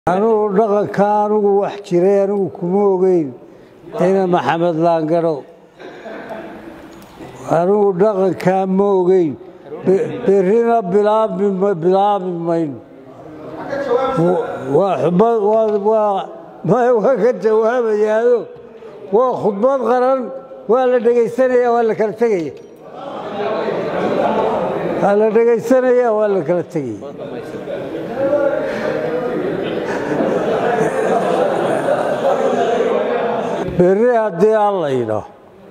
anugu dhaqanka anugu wax jiray anigu kuma ogeyn ina maxamed laangaro anigu dhaqankaa ma ogeyn berrina bilaabi mayno waa ka jawaabayaado waa khudbad qaran waa la dhegaysanaya waa la kala tegaya waa la dhegaysanaya waa la kala tegaya berri haddii alla yidhaah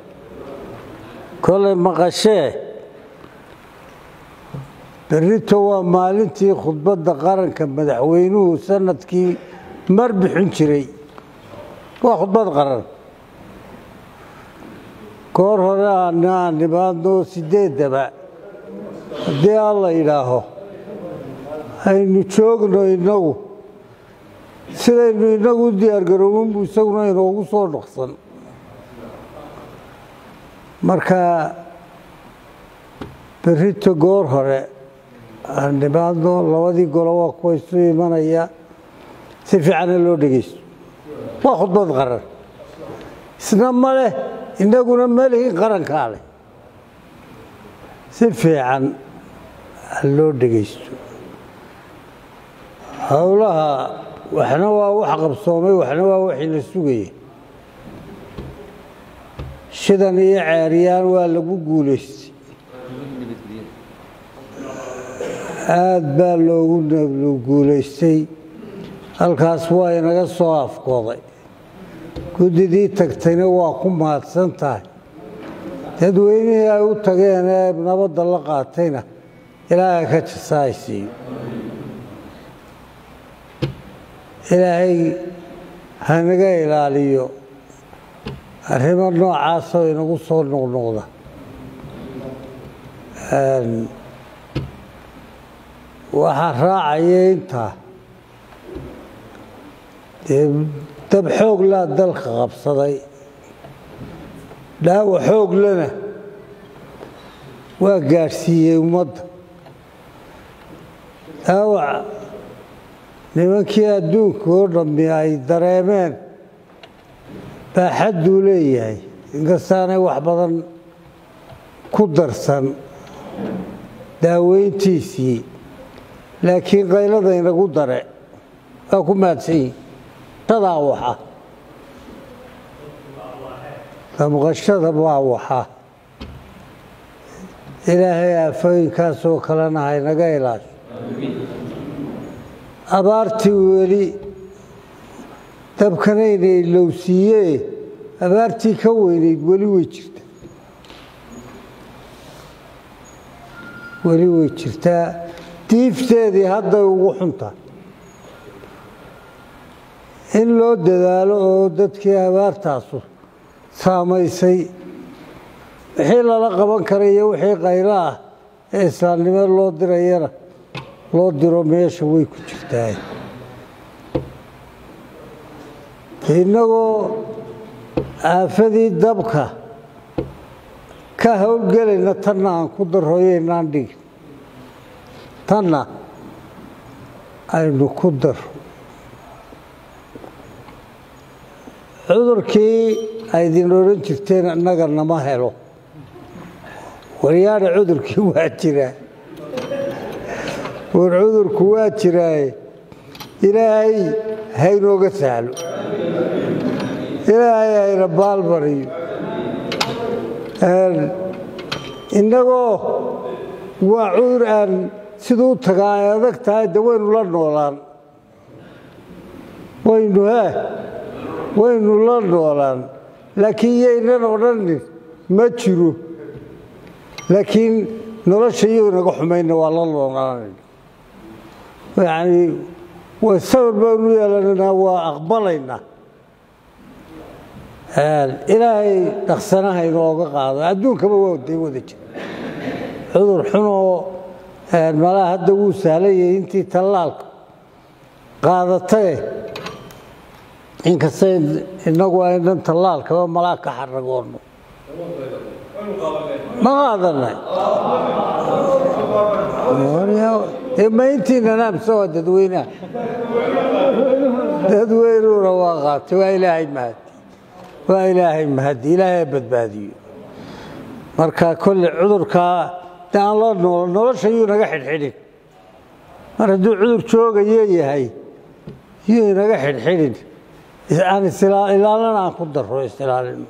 kolay maqashee berrito waa maalintii khudbadda qaranka madaxweynuhu sanadkii mar bixin jiray waa khudbad qaran goor hore aana aan nimaadno sideeddaba haddii alla yidhaaho aynu joogno innagu sidaynu inagu u diyaargaroobinbu isaguna inoogu soo dhaqsan marka berrito goor hore aan nimaadno labadii golo waa kuwa isu imanaya si fiicana loo dhegaysto waa khudbad qaran isna ma leh inaguna ma lihin qarankaa leh si fiican ha loo dhegaysto howlaha waxna waa wax qabsoomay waxna waa waxii la sugaya shidan iyo ceeryaan waa lagu guulaystay aad baa loogu guulaystay halkaas waa inaga soo afkooday guddidii tagtayna waa ku mahadsan tahay dadweynihii ay u tageen ee nabadda la qaatayna ilaahay ka jasaaysiiyo ilaahay hanaga ilaaliyo arrimo noocaasoo inagu soo noqnoqda waxaa raacaya intaa dee dab xoog laa dalka qabsaday dhaawa xoog lana waa gaadhsiiyey ummadda dhaawac nimankii adduunka oo dhammi ay dareemeen baaxadduu leeyahay inkastaanay wax badan ku darsan daaweyntiisii laakiin qaylada inagu dare waa ku mahadsan yihin tadaa waxa damqashada waa waxa ilaahay aafooyinkaasoo kalena haynaga ilaasho abaartii weli dabkanayna ilowsiiyee abaartii ka weynayd weli way jirta weli way jirtaa diifteedii hadday ugu xuntahay in loo dadaalo oo dadkii abaartaasu saamaysay wixii lala qaban kara iyo wixii qaylo ah ee islaamnimo loo dirayana loo diro meesha way ku jirtaa innagoo aafadii dabka ka howlgelayna tanna aan ku darroyeynaan dhigin tanna aynu ku daro cudurkii aydin odhan jirteen innaga nama helo waryaadha cudurkii waa jiraa war cudurku waa jiraaye ilaahay haynooga sahlo ilaahay hayna baalmariyo innagoo waa cudur aan siduu tagaa ay adag tahay de waynu la noolaan waynu he waynu la noolaan laakiin yaynan odhanin ma jiro laakiin nolosha iyo inaga xumayna waa la noolaanayna yacni sabir baynu yeelanaynaa waa aqbalaynaa ilaahay dhaqsanaha inooga qaado adduunkaba waa day wada jira cudur xunoo malaa hadda wuu sahlayay intii tallaalka qaadatae inkasta inagu aynan tallaalkaba malaa ka xaragoonno ma qaadanay ma intiina naamsa waa dadweynaha dadweynuuna waa qaatay waa ilaahay mahadi waa ilaahay mahadi ilaahay badbaadiyo marka kolle cudurkaa de aan loo noolo nolosha yuu naga xidhxidhin mar hadduu cudur joogayo yahay yuu inaga xidhxidhin aan ilaalana aan ku daro isilaalino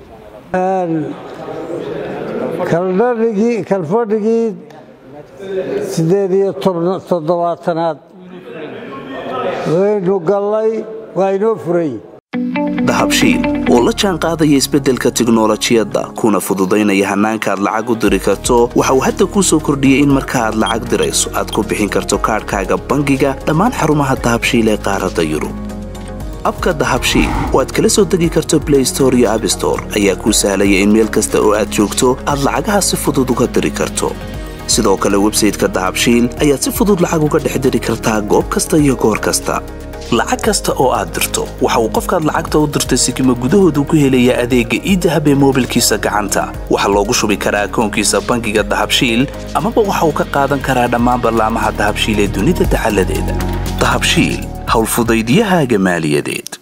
kaldhadhigii kalfadhigii siddeed iyo toddobaatanaad waynu gallay waa inoo furay dahabshiil oo la jaan qaadaya isbeddelka tiknolojiyadda kuna fududaynaya hannaanka aad lacag u diri karto waxa uu hadda kuu soo kordhiyey in marka aad lacag dirayso aad ku bixin karto kaadhkaaga bangiga dhammaan xarumaha dahabshiil ee qaaradda yurub abka dahabshiil oo aad kala soo degi karto blay store iyo abstore ayaa kuu sahlaya in meel kasta oo aad joogto aad lacagaha si fudud uga diri karto sidoo kale websayteka dahabshiil ayaad si fudud lacag uga dhex diri kartaa goob kasta iyo goor kasta lacag kasta oo aad dirto waxa uu qofkaad lacagta u dirtay sikima gudahoodu ku helayaa adeegga iidahab ee moobilkiisa gacanta waxaa loogu shubi karaa akoonkiisa bangiga dahabshiil amaba waxa uu ka qaadan karaa dhammaan ballaamaha dahabshiil ee dunida dacaladeeda dahabshiil howlfudaydyahaaga maaliyadeed